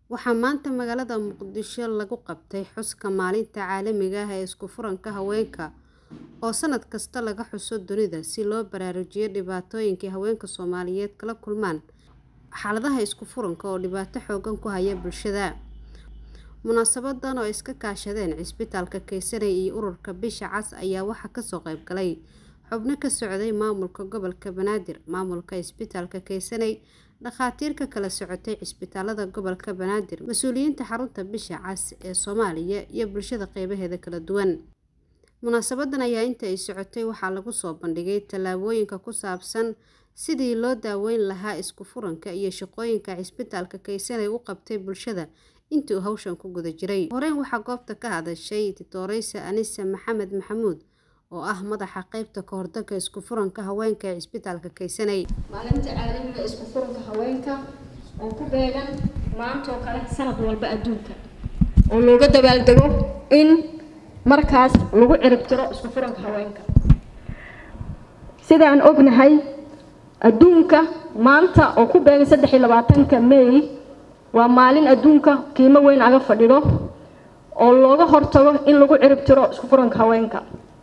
Waxaa maanta magaalada Muqdisho lagu qabtay xuska Maalinta Caalamiga ah ee Isku Furanka Haweenka oo sanad kasta laga xuso dunida si loo baraarujiyo dhibaatooyinka haweenka Soomaaliyeed kala kulmaan xaaladaha isku furanka oo dhibaato xooggan ku haya bulshada. Munaasabadan oo ay iska kaashadeen Cisbitaalka Kaysari iyo Ururka Bisha Cas ayaa waxaa kasoo qayb galay xubno ka socday maamulka gobolka Banaadir, maamulka Cisbitaalka Kaysari, dhakhaatiir ka kala socotay cisbitaalada gobolka Banaadir, mas'uuliyiinta xarunta Bisha Cas ee Soomaaliya iyo bulshada qeybaheeda kala duwan. Munaasabadan ayaa inta ay socotay waxaa lagu soo bandhigay tallaabooyinka ku saabsan sidii loo daaweyn lahaa isku furanka iyo shaqooyinka Cisbitaalka Kaysari u qabtay bulshada intii uu hawshan ku guda jiray. Horeen waxaa goobta ka hadashay Titooreysay Anise Maxamed Maxamuud oo ah madaxa qaybta ka hortagga isku furanka haweenka ee Cisbitaalka Kaysari. maalinta caalamiga isku furanka haweenka oo ku beegan maanta oo kale sanad walba adduunka oo looga dabaaldego in markaas lagu cirib tiro isku furanka haweenka sidaan ognahay adduunka maanta oo ku beegan saddex iyo labaatanka may waa maalin adduunka qiimo weyn aga fadhido oo looga hortago in lagu cirib tiro isku furanka haweenka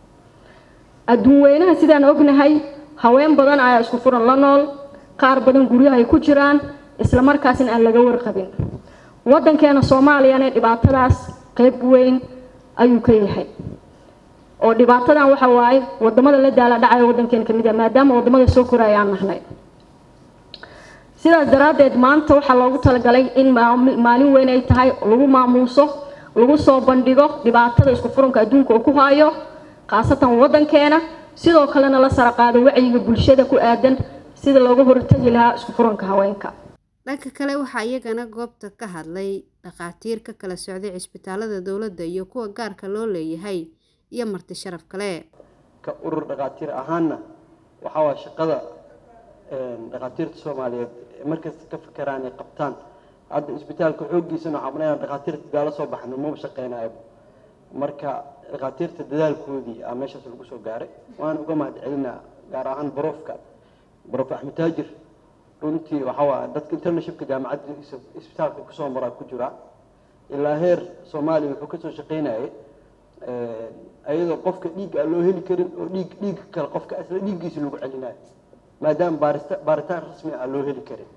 adduun weynaha sidaan ognahay haween badan ayaa isku furan la nool qaar badan guryaha ay ku jiraan isla markaasna aan laga warqabin waddankeena soomaaliyana dhibaatadaas qeyb weyn ayuu ka yahay oo dhibaatadan waxa waaye wadamada la daala dhacaya waddankeena kamid ah maadaama wadamada soo koraya aan nahnay sidaas daraaddeed maanta waxaa loogu talagalay in maalin weyn ay tahay lagu maamuuso lagu soo bandhigo dhibaatada isku furanka adduunka oo ku hayo khaasatan waddankeena sidoo kalena la sara qaado wacyiga bulshada ku aadan sida looga hortagi lahaa isku furanka haweenka dhanka kale waxaa iyagana goobta ka hadlay dhakhaatiir ka kala socday cisbitaalada dowladda iyo kuwa gaarka loo leeyahay iyo marti sharaf kale ka urur dhakhaatiir ahaanna waxaa waa shaqada dhakhaatiirta soomaaliyeed markasta ka fakeraan ay qabtaan hadda isbitaalka xooggiisana waxaa maleynaa dhakhaatiirta gaala soo baxno maba shaqeynayo marka dhakhaatiirta dadaalkoodii aa meeshaas lagu soo gaaray waan uga mahad celinaa gaar ahaan barofka barof axmed taajir runtii waxaa waa dadka interneshipka jaamacadda isbitaalka kusoo maraa ku jira ilaa heer soomaaliya wuxuu kasoo shaqeynayay ayadoo qofka dhiig aan loo heli karin oo dhiig dhiig kale qofka isla dhiiggiisa lagu celinayo maadaama baarista baaritaan rasmi aan loo heli karin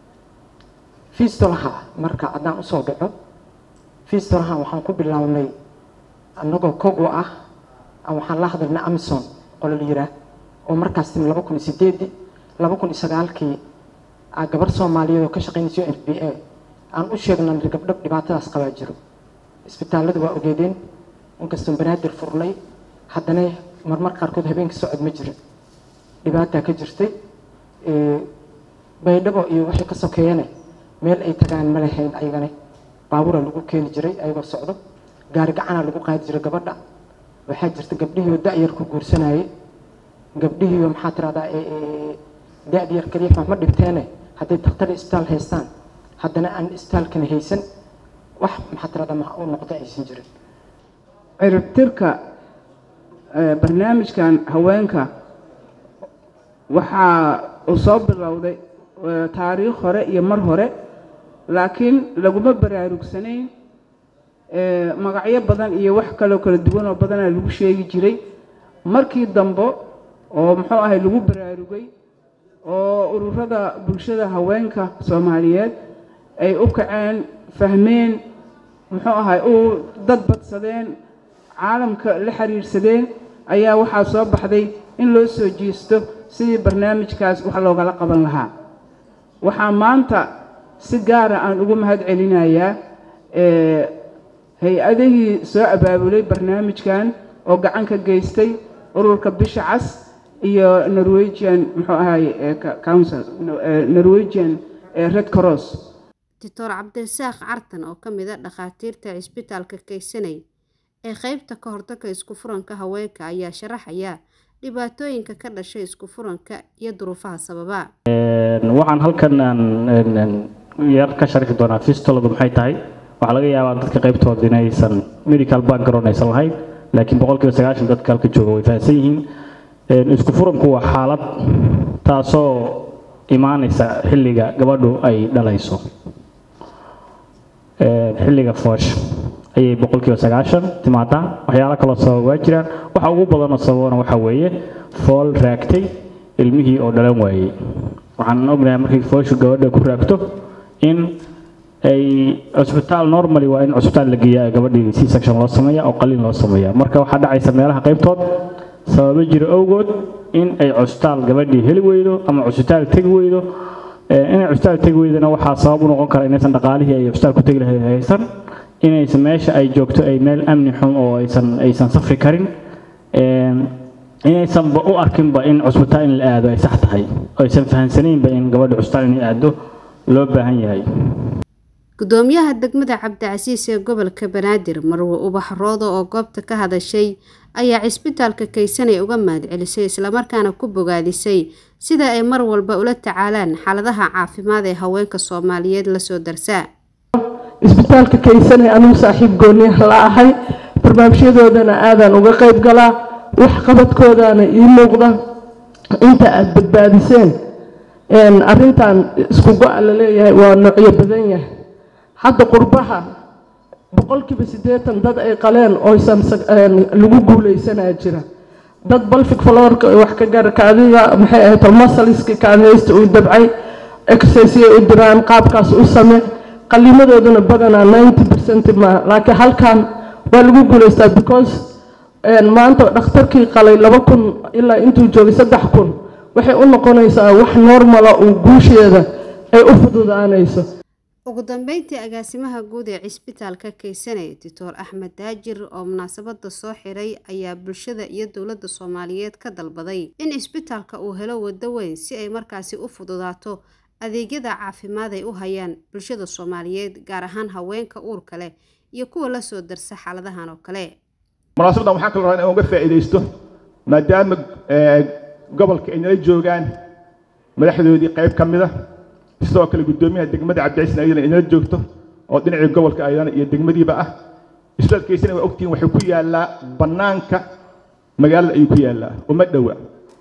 fiistolaha marka haddaan usoo dhaco fiistolaha waxaan ku bilownay annagoo kogo ah waxaan la hadalnay amison qolo la yiraa oo markaas timi laba kun iyo sideedii laba kun iyo sagaalkii gabar soomaaliyeed oo ka shaqeynaysa r b a aan u sheegnay gabdho dhibaatadaas qabaa jiro isbitaallada waa ogeedeen inkastoo banaadir furnay haddana marmar qaarkood habeenka socod ma jirin dhibaataa ka jirtay baydhabo iyo waxay ka sokeeyane meel ay tagaan ma lahayn ayagana baabuura lagu keeni jiray ayagoo socdo gaari gacanaa lagu qaadi jiray gabadha waxaa jirta gabdhihiioo da-yar ku guursanayay gabdhihiioo maxaa tiradaa da-da yar kaliya wax ma dhinteene hadday daktar isbitaal haystaan haddana aan isbitaalkana haysan wax maxaa tiradaa ma u noqdo aysan jirin ciribtirka barnaamijkan haweenka waxaa uu soo bilowday taariikh hore iyo mar hore laakiin laguma baraarugsanayn magacyo badan iyo wax kaloo kala duwan oo badanaa lagu sheegi jiray markii dambe oo muxuu ahay lagu baraarugay oo ururada bulshada haweenka soomaaliyeed ay u kaceen fahmeen muxuu ahay u dad badsadeen caalamka la xiriirsadeen ayaa waxaa soo baxday in loo soo jeesto sidii barnaamijkaas wax loogala qaban lahaa waxaa maanta si gaara aan ugu mahad celinayaa hay-adihii soo abaabulay barnaamijkan oo gacan ka geystay ururka bisha cas iyo norwegian muxuu ahay council norwegian red cross doctor cabdirasaaq cartan oo ka mid a dhakhaatiirta cisbitaalka kaysanay ee qeybta ka hortagga isku furanka haweenka ayaa sharaxaya dhibaatooyinka ka dhashay isku furanka iyo duruufaha sababa waxaan halkan yar ka sharxi doonaa fistoladu maxay tahay waxaa laga yaabaa dadka qaybtooda inaysan medical background aysan lahayn laakiin boqolkiiba sagaashan dadka halka jooga way fahamsan yihiin isku furanku waa xaalad taasoo imaanaysa xilliga gabadhu ay dhalayso xilliga foosha ayay boqolkiiba sagaashan timaadaa waxyaalo kaloo sababa waa jiraan waxa ugu badanoo sababana waxa weeye fool raagtay ilmihii oo dhalan waayey waxaan ognahay markay fooshu gabadha ku raagto in ay cusbitaal normally waa in cusbitaal la geeyaa gabadhii c section loo sameeya oo qaliin loo sameeya marka waxaa dhacaysa meelaha qaybtood sababo jira awgood in ay cusbitaal gabadhii heli weydo ama cusbitaal tegi weydo inay cusbitaal tegi weydana waxaa sabab u noqon kara inaysan dhaqaalihii ay cusbitaal ku tegi lahayd haysan inaysan meesha ay joogto ay meel amni xun oo aysan aysan safri karin inaysanba u arkinba in cusbitaal in la aado ay sax tahay oo aysan fahansanaynba in gabadha cusbitaal inay aado loo baahan yahay gudoomiyaha degmada cabdicasiis ee gobolka banaadir marwe ubax roodo oo goobta ka hadashay ayaa cisbitaalka kaysanay uga mahadcelisay islamarkaana ku bogaadisay sida ay mar walba ula tacaalaan xaaladaha caafimaad ee haweenka soomaaliyeed lasoo darsaa isbitaalka kaysanay anugu saaxiib gooniyaha la ahay barnaamijyadoodana aadaan uga qayb galaa waxqabadkoodaana ii muuqda inta aada badbaadiseen arrintan isku go-a la leeyahay waa noocyo badan yahay hadda qurbaha boqolkiiba siddeetan dad ay qaleen oysan lagu guuleysanaa jira dad balfic florka wax ka gaara kaadida maxay ahayd masaliska kaadhaysta uu dabcay exercise u diraan qaabkaas u samee qaliimadooduna badanaa ninety percent ma laakiin halkan waa lagu guuleystaa because maanta dhakhtarkii qalay laba kun ilaa intuu joogay saddex kun waxay u noqonaysaa wax normala uu guusheeda ay u fududaanayso ugu dambeyntii agaasimaha guud ee cisbitaalka kaysane doctor axmed daajir oo munaasabada soo xiray ayaa bulshada iyo dowladda soomaaliyeed ka dalbaday in cisbitaalka uu helo wado weyn si ay markaasi u fududaato adeegyada caafimaad ay u hayaan bulshada soomaaliyeed gaar ahaan haweenka uurka leh iyo kuwa la soo darsa xaaladahan oo kale munaasabadan waxaan kala rabaa in uga faa'iidaysto maadaama gobolka ay nala joogaan madaxdoodii qayb ka mid a sidoo kale guddoomiyaha degmada cabdiciisna ayadana inala joogto oo dhinacii gobolka ayadana iyo degmadiiba ah isbitaalkaysana waa ogtihiin waxay ku yaallaa bannaanka magaalada ayuu ku yaallaa uma dhowa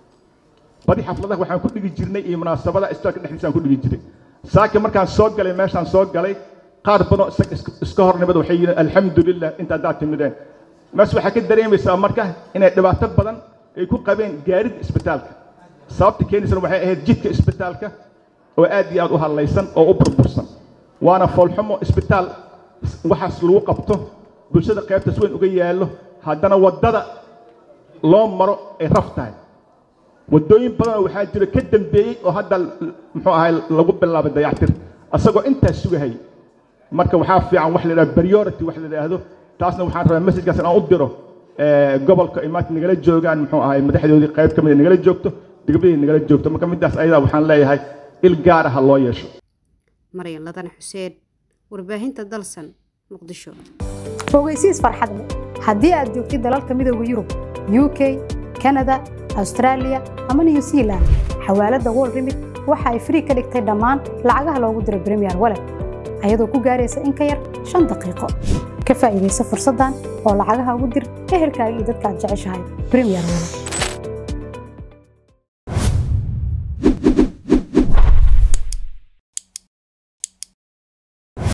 badi xafladaha waxaan ku dhigi jirnay iyo munaasabada isbitaalka dhexdiisaan ku dhigi jiray saaki markaan soo galay meeshaan soo galay qaar badan iska hornimada waxay yihiin alxamdulilah inta haddaad timideen mees waxaa ka dareemaysaa marka inay dhibaato badan ay ku qabeen gaaridda isbitaalka sababta keenaysana waxay ahayd jidka isbitaalka oo aad iyo aad u hadlaysan oo u burbursan waana foolxumo isbitaal waxaas lagu qabto bulshada qaybtaas weyn uga yaallo haddana waddada loo maro ay raf tahay waddooyin badanoo waxaa jira ka dambeeyey oo hadda muxuu ahay lagu bilaabay dayactir asagoo intaas sugahayay marka waxaa fiican wax la yidhahdo priority wax la yidhaahdo taasna waxaan rabaa messajkaas inaan u diro gobolka ay maanta nagala joogaan muxuu ahay madaxdoodii qayb ka mid nagala joogto degmadii nagala joogto marka midaas ayadaa waxaan leeyahay il gaar ah loo yeesho maryan ladane xuseen warbaahinta dalsan muqdisho fogeysiis farxad leh haddii aad joogtid dalalka midooda yurub u k kanada austraaliya ama new zealand xawaaladda wol remit waxa ay frii ka dhigtay dhammaan lacagaha loogu diro bremiyer walet ayadoo ku gaaraysa in ka yar shan daqiiqo ka faa'iidaysa fursaddan oo lacagaha ugu dir ehelkaaga iyo dadka aad jeceshahay bremiyer walet